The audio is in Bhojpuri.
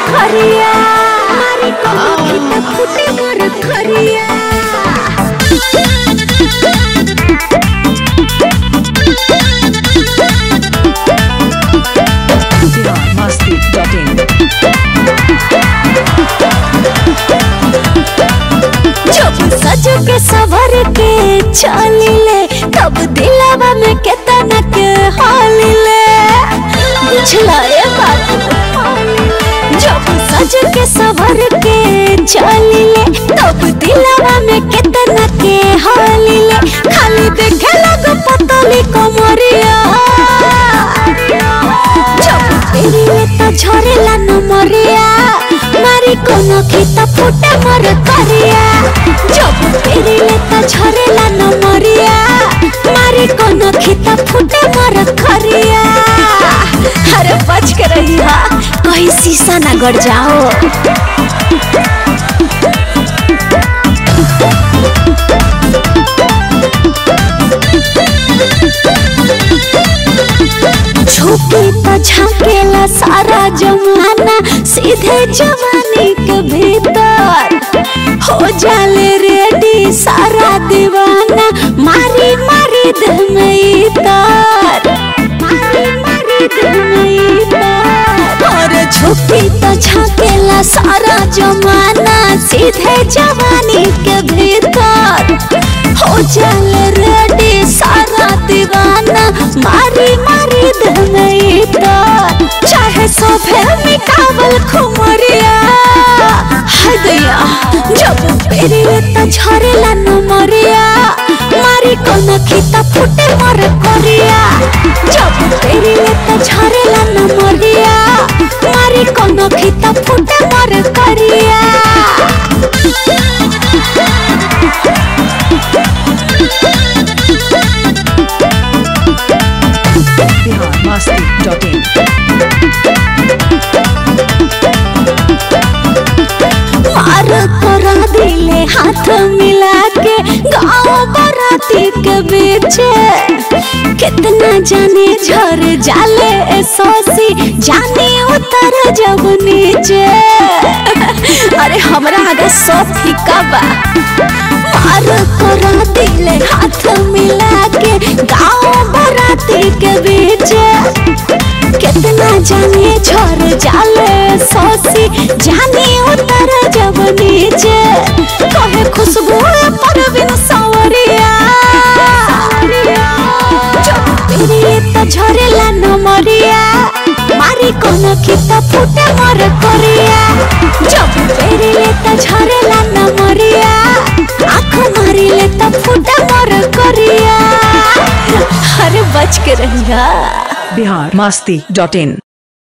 खरिया मारी कनखी त फूटे मोर खरिया biharmasti.in जब सज के सवर के चलिले तब दिलवा में केतना के हालिले बुझला रे बाबू जब सज के सवर के चलिले तब दिलवा में केतना के हालिले खाली देखे लग पतली कमरिया जब पेरिले त झरेला न मरिया मारी कोनो खित फुटे मर करिया जब पेरिले त झरेला न मरिया मारी कोनो खित फुटे मर करिया अरे बच के रही हा कहीं शीशा ना गड़ जाओ झुकी त झाकेला सारा जमाना सीधे जवानी के भीतर हो जाले रेडी सारा दीवाना मारी मारी दिल में इतर मारी मारी दिल में इतर और झुकी त झाकेला सारा जमाना सीधे जवानी के भीतर हो जाले रेडी सारा दीवाना मारी मारी दिल में इतर चाहे सोफे में काबल खुमरिया हाय दया जब पेरिए त झरेला न मरिया मारी कोन खिता फुटे मर करिया जब पेरिए त झरेला न मरिया मारी कोन खिता फुटे मर करिया मार करा दिले हाथ मिला के गाँव बराती के बीच कितना जाने झर जाले ए सोसी जाने उतर जब नीचे अरे हमरा आगे सब फीका बा मार करा दिले हाथ मिला के गाँव बराती के बीच कितना जाने झर जाले सोसी जाने उतर जब नीचे कहे खुशबू पर बिन सवरिया जब पेरिए त झरेला न मरिया मारी कोन खित फुटे मर करिया जब पेरिए त झरेला न मरिया आँख मारिले त फुटे मर करिया अरे बच के रहिया biharmasti.in